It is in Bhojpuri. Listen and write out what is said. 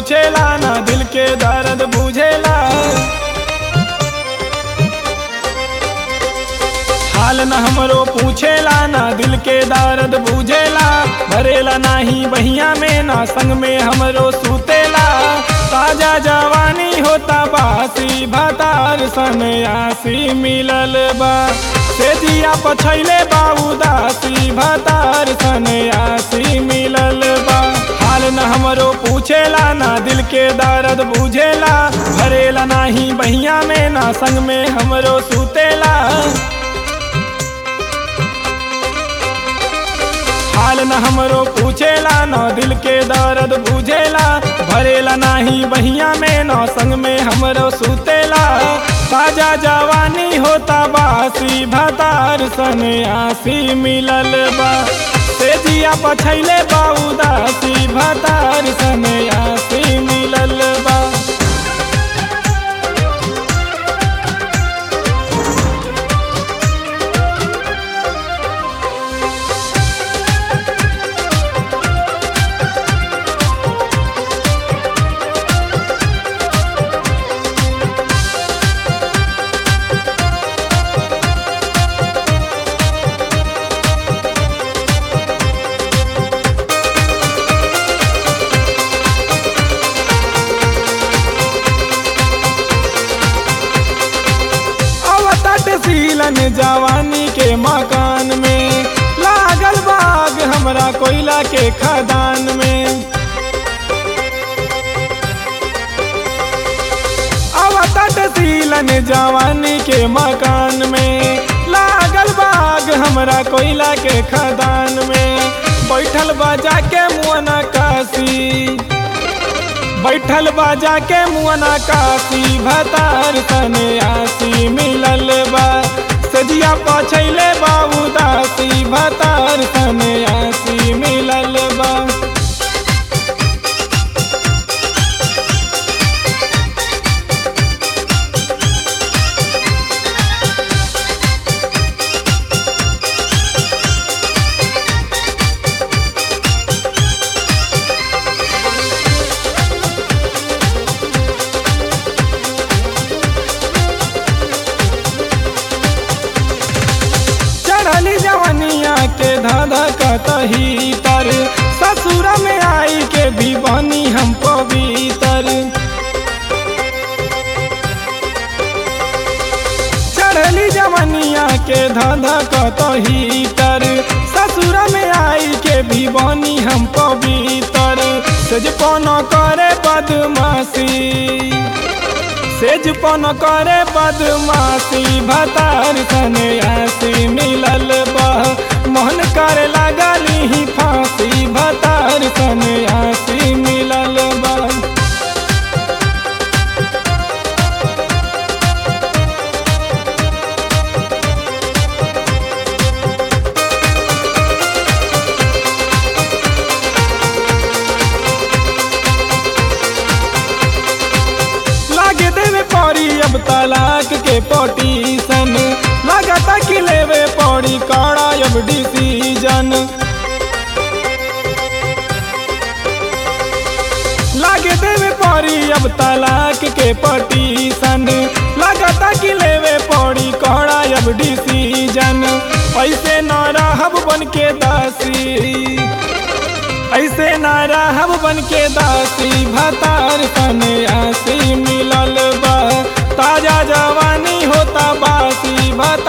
पूछेला ना दिल के दर्द बुझेला हाल न हमरो पूछेला ना दिल के दर्द बुझेला भरेला नाही बहिया में ना संग में हमरो सुतेला ताजा जवानी होता बासी भतार सन आसी मिलल बा से जिया पछैले बा उदासी भतार सन आसी मिलल बा हाल न हमरो पूछेला ना दिल के दर्द बुझेला भरेला नाही बहिया में ना संग में हमरो सुतेला हाल न हमरो पूछेला न दिल के दर्द बुझेला भरेला नाही बहिया में न संग में हमरो सुतेला ताजा जवानी होता बासी भतार सन आसी मिलल बा से जिया पछैले बा उदासी भतार सन आसी मिलल बा अवतट सीलन जवानी के मकान में लागल बाग हमरा कोयला के खदान में अवतट सीलन जवानी के मकान में लागल बाग हमरा कोयला के खदान में बैठल बजा के मुअना काशी बैठल बाजा के मुअना काशी भतार तने आसी मिलल बा सजिया पछैले बा उदासी भतार तने आसी मिलल बा चढ़ली जवनिया के धाधा कतही तर ससुरा में आई के भी बनी हम पवित्र चढ़ली जवनिया के धाधा कतही तर ससुरा में आई के भी बनी हम पवित्र सजपन करे बदमाशी सेजपन करे बदमाशी भतार सने आसी मिलल बह मोहन करे लागली ही फांसी भतार सने आसी मिलल बह लागे देवे पड़ी अब तलाक के पटीशन लगाता कि लेवे पड़ी कड़ा अब डिसीजन लागे देवे पड़ी अब तलाक के पटीशन लगाता कि लेवे पड़ी कड़ा अब डिसीजन ऐसे न रहब बन के दासी ऐसे ना रहब बन के दासी भतार सने आसी मिलल बा ताजा जवानी होता बासी भतार